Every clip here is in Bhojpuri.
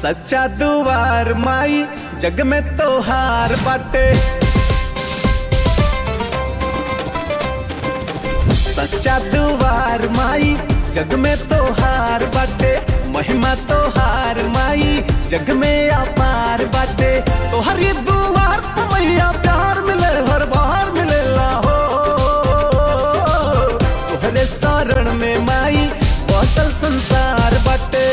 सच्चा दुआर माई जग में तोहार बाटे सच्चा दुआर माई जग में तोहार बाटे महिमा तोहार माई जग में अपार बाटे तोहरी दुआर पे मैया प्यार मिले हर बार मिलेला हो तोहरे शरण में माई बसल संसार बाटे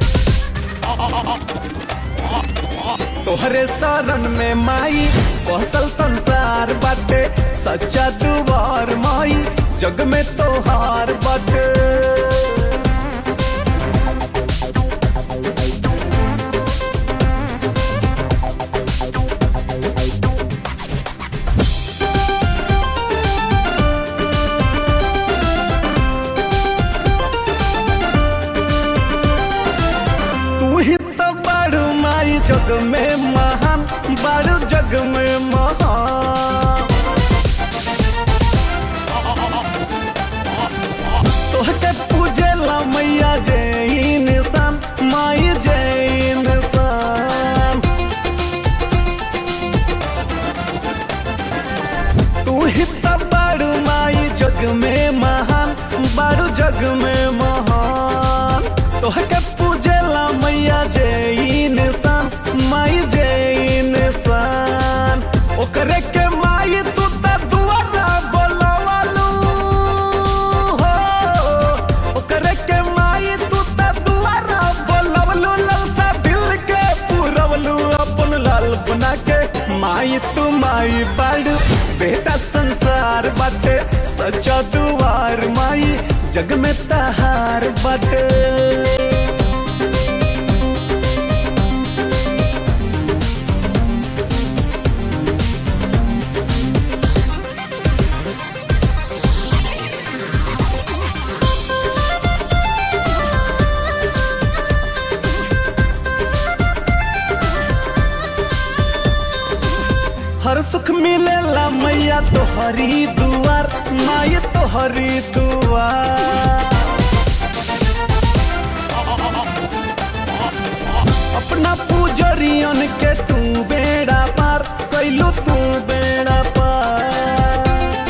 तोहरे शरण में माई बसल संसार बाटे सच्चा दुआर माई जग में तोहार बाटे तू ही तो बड़ माई जग में महान बड़ जग में महान तोहके पूजेला मैया जय इंसान माई जय इंसान तू ही तो बड़ माई जग में महान बड़ जग में महान तोहके पूजेला मैया जय इंसान माई जय इंसान ओकरे के माई तू त दुआरा बोलवालू हो ओकरे के माई तू त दुआरा बोलवलू ललसा दिल के पूरवलू अपन लाल बना के माई तू माई बड़ बेटा संसार बाटे सच्चा दुआर माई जग में तहार बाटे हर सुख मिलेला मैया तोहरी दुआर माई तोहरी दुआर अपना पूजरियन के तू बेड़ा पार कैलू तू बेड़ा पार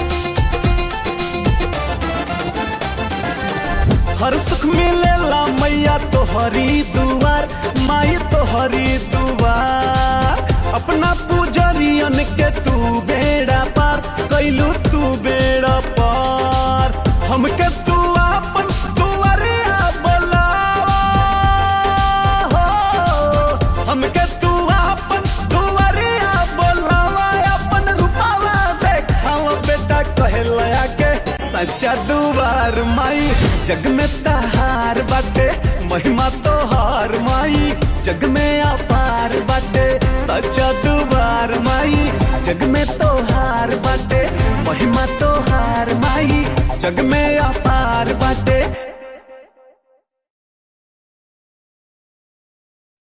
हर सुख मिलेला मैया तोहरी दुआर माई तोहरी दुआर अपना पूजरियन के तू बेड़ा पार कैलू तू बेड़ा पार हमके तू अपन दुआरिया बोलावा हो हमके तू अपन दुआरिया बोलावा अपन रूपावा देखावा बेटा कहलया के सच्चा दुआर माई जग में तहार बाटे महिमा तोहार माई जग में अपार बाटे सच्चा दुआर माई जग में तोहार